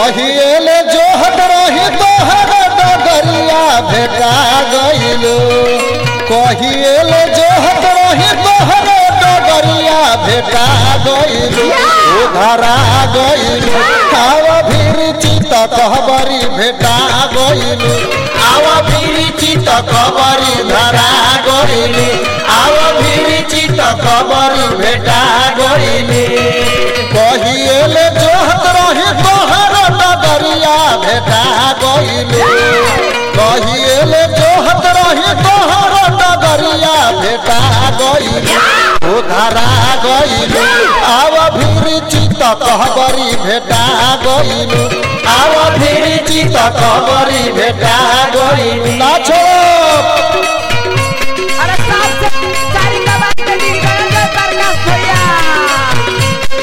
कहिएले जोहत रही तोहर डगरिया भेटा गइलो कहिएले जोहत रही तोहर डगरिया भेटा गइलो ओ धरा गइलो आव भीर चित कहबरी भेटा गइलो आव भीर चित कहबरी धरा गइलो आव भीर चित कहबरी भेटा गइले कहिएले जोहत रही तोहर डगरिया भेटा गइले कहिएले जोहत रही तोहर डगरिया भेटा गइले ओ धरा गइले आव भीर चित कहबरी भेटा गइले आव भीर चित कहबरी भेटा गइले ना छोड़ अरे सात से चारी का बात के दिन गए जय प्रकाश भैया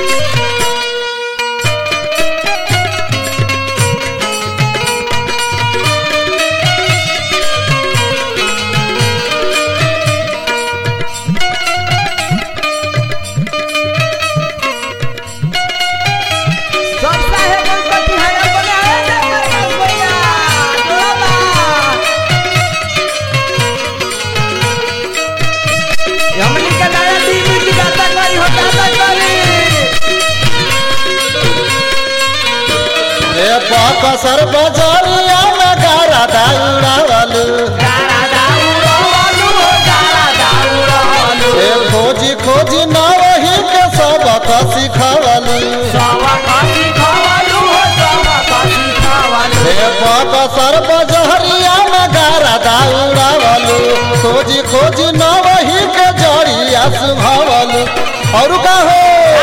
सब साहेब गणपति है बने आए जय प्रकाश भैया जोड़ा हमनी के नया टीवी की गाता करी हो गाता करी ए पाकसर बजरिया में गारा दाउड़ावलू गारा दाऊरो वालू हो गारा दाऊरो वालू ए खोजी खोजी नवही के सबक सिखवलू सब कासी खावालू हो सब कासी खावालू ए पाकसर बजरिया में गारा दाउड़ावलू खोजी खोजी नवही के जड़िया सुभवलू और का हो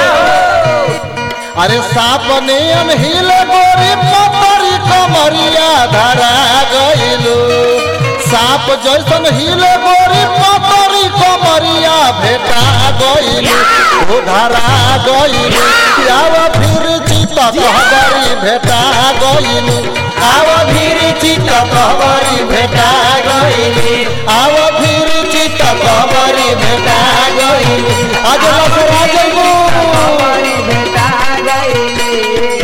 अरे साप नियन हिले गोरी पतरी कमरिया धरा गइलू साप जैसन हिले गोरी पतरी कमरिया भेटा गइलू ओ धरा गइलू आव फिर चित कहबरी भेटा गइलू आव फिर चित कहबरी भेटा गइलू आव फिर चित कहबरी भेटा गइलू आज लसरा जइबू हमारी बेटा गईली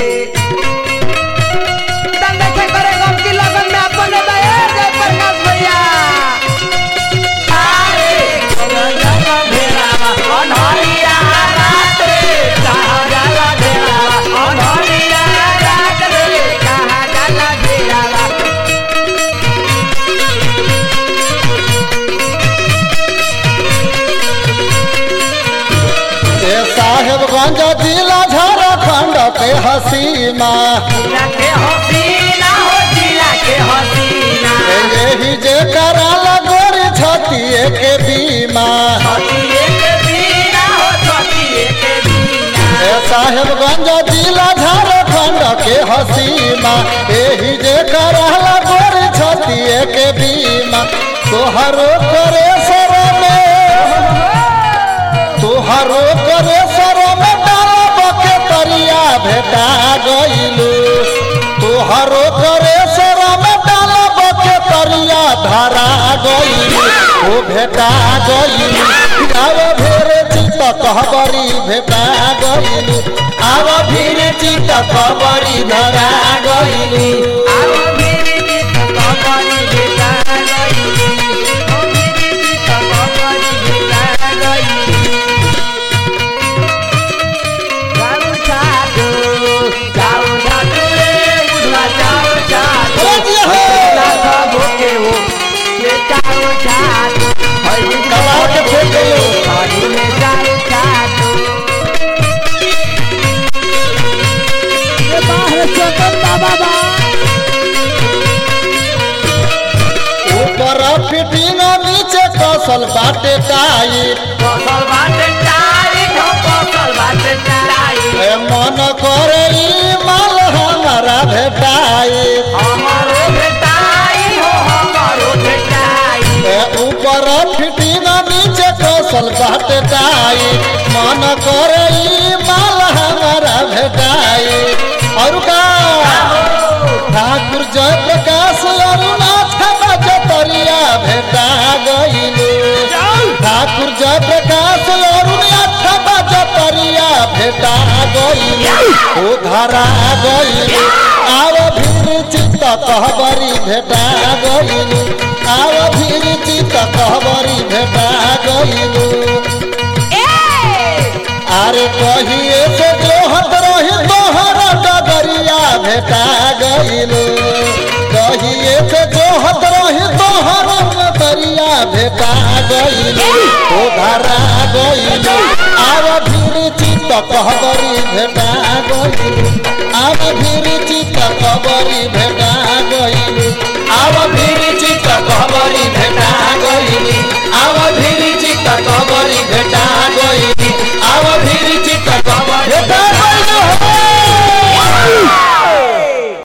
तंग के करे गम की लगन में अपने दया जय प्रकाश भैया अरे जगा भेड़ा अनहरिया रात रे कहाँ जाला भेड़ा अनहरिया रात रे कहाँ जाला भेड़ा ए साहेबगंज जिला झारखंड के हसीमा जिला के हसीना हो जिला के हसीना ए यही जे कराला गोरी छतिए के बीमा छतिए के बीना हो छतिए के बीना ए साहेबगंज जिला झारखंड के हसीमा यही जे कराला गोरी छतिए के बीमा तोहरो करे सर में तोहरो करे सर में डालब के तरिया भेटा गइलू तोहरो करे सर में डालब के तरिया धरा गइलू ओ भेटा गइलू आव भेर चित कहबरी भेटा गइलू आव भीर चित कहबरी धरा गइलू आओ मेरे गीत कबरी बेटा गईली ओ मेरे गीत कबरी बेटा गईली जाऊ जादू जाऊ जादू रे बुढ़वा जाऊ जादू बोल दिया हो। लाखा भोके हो ये जाऊ जादू हई कमाल के फेंक गइयो। हई में जाऊ जादू ये बाहर चकन बाबा बा ऊपर फिटिंग नीचे कसल बाटे टाइट कौशल बाटे टाइट हो कौशल बाटे टाइट ए मन करे ई माल हमारा भेटाई हमारो भेटाई हो हमारो भेटाई ए ऊपर फिटिंग नीचे कौशल बाटे टाई मन करे ई माल हमारा भेटाई और का ठाकुर जय प्रकाश अरुणाथ बजतरिया भेटा गइलू ठाकुर जय प्रकाश अरुणाथ बजतरिया भेटा गइलू ओ धरा गइलू आव भीर चित कहबरी भेटा गइलू आव भीर चित कहबरी भेटा गइलू अरे कहिए से जोहत रही तोहर डगरिया भेटा गइलू कहिए से जोहत रही तोहर डगरिया भेटा गइलू ओ धरा गइलू आव भीर चित कहबरी भेटा गइलू आव भीर चित कहबरी भेटा गइलू आव भीर